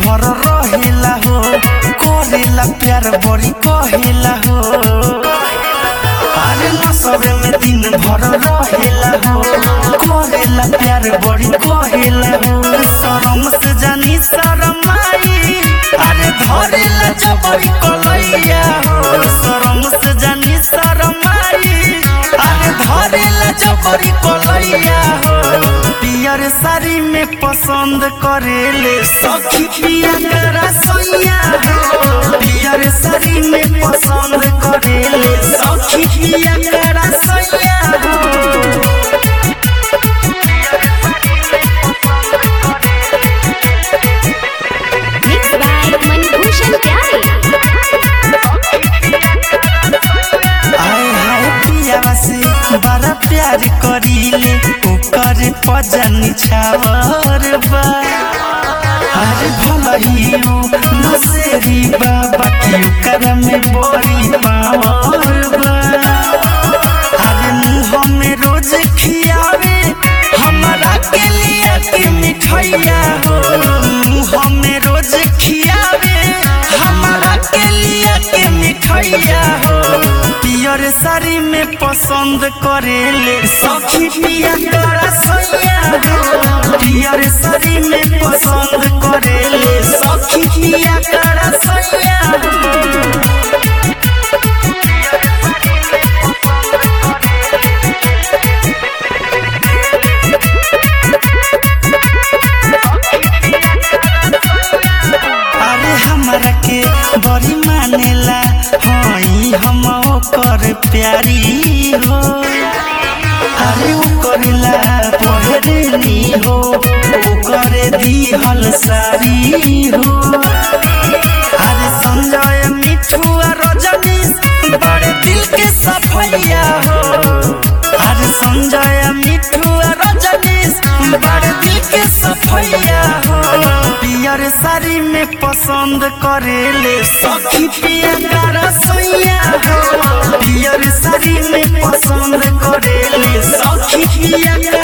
भर रहेला हो करेला प्यार बड़ी कहेला हो अरे नसबे में दिन भर रहेला हो करेला प्यार बड़ी कहेला हो शरम से जानी शरम आई अरे धरेला जबरी कलैया हो शरम से जानी शरम आई अरे धरेला जबरी कलैया हो पियर साड़ी में पसंद करेले सखी पिया करा सैया हो पियर साड़ी में पसंद करेले सखी पिया करा सैया हो Mixed by Manibhushan Pyare. आए हाय पियावा से बड़ा प्यार करीले ओकर पजन छावर बा अरे भलही उ नसेरी बाबा की ओकर में बड़ी पावर बा अरे मुँह में रोज खियावे हमरा के लिए के मिठाइया हो मुँह में रोज खियावे हमरा के लिए के मिठाइया हो पियर साड़ी में पसंद करेले सखी पिया करा सैया हो पियर साड़ी में पसंद करेले सखी पिया करा सैया हो अरे हमरा के बड़ी मानेला हई हम ओकर प्यारी हो अरे ओकरला पहरेनी हो ओकर दिहल सारी हो अरे संजय मिठू और रजनीश बड़े दिल के सफैया हो अरे संजय मिठू और रजनीश बड़े दिल के सफैया हो पियर साड़ी में पसंद करेले सखी पिया करा सैया हो पियर साड़ी में पसंद करेले सखी पिया